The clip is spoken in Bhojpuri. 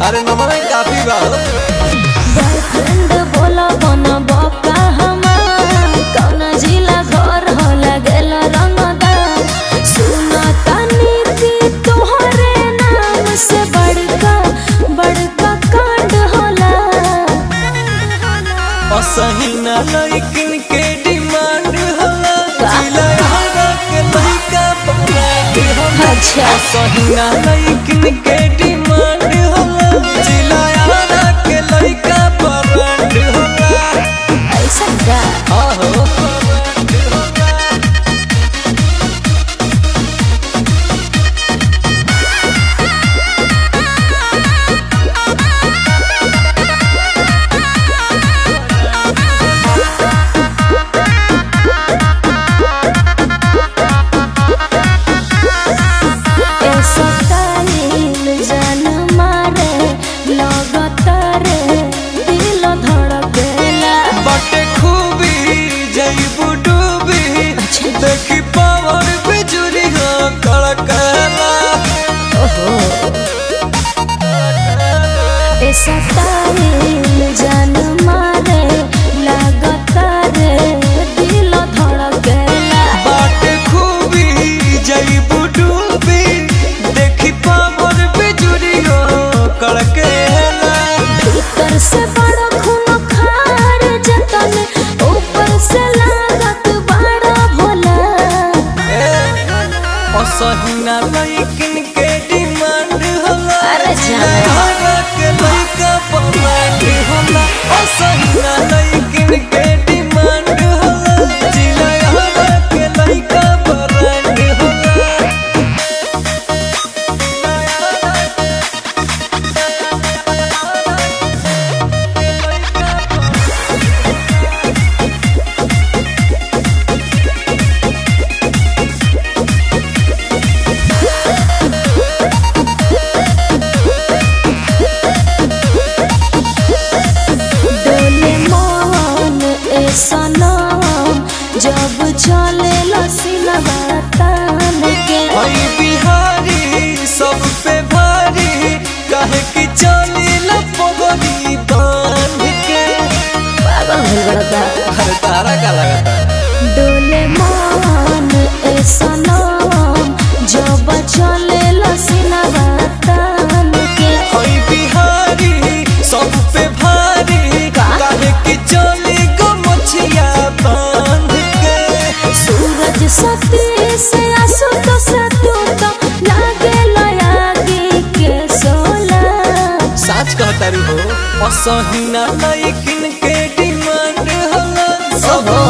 अरे नमन काफी बा बॉयफ्रेंड बोला बना बका हमार कौन जिला घर हो लगेल रंगदार सुना तानी की तोहरे नाम से बड़का बड़का कांड होला असही ना लइकिन के डिमांड होला का? जिला हरा के लइका पकड़ होला अच्छा असही ना लइकिन के डिमांड होला जिला हरा के लइका पकड़ होला ऐसा का आहो परांड होला ऐसा तालील जान मारे लगतारे दिल धड़केला बटे खूबी जईबू डूबी देखी पावर बिजुरी हो कड़कला ऐसा तालील जान मारे लगतारे दिल धड़केला बटे खूबी जईबू डूबी देखी पावर बिजुरी हो कड़कला भीतर से बड़ा खून खार जतन ऊपर से लागत बड़ा भोला असहिना लइकिन के डिमांड होला अरे जाना। हरा के लइका पमांड होला असहिना लइकिन के डिमांड होला जिला हरा के लइका परांड होला डोले मन ऐसा नाम जब चले लसीनवा तान के हई बिहारी सब पे भारी काहे कि चली लपगरी बांध के पागल भइल बड़ा का अरे तारा का लगता डोले मन ऐसा नाम जब चले लसीनवा तान के हई बिहारी सब पे भारी का? काहे कि चली गो मछिया बांध के सूरज सती से आसु तो सतु तो लागे लयागी के सोला साच कहतारी हो असहिना लइकिन के डिमांड होला सब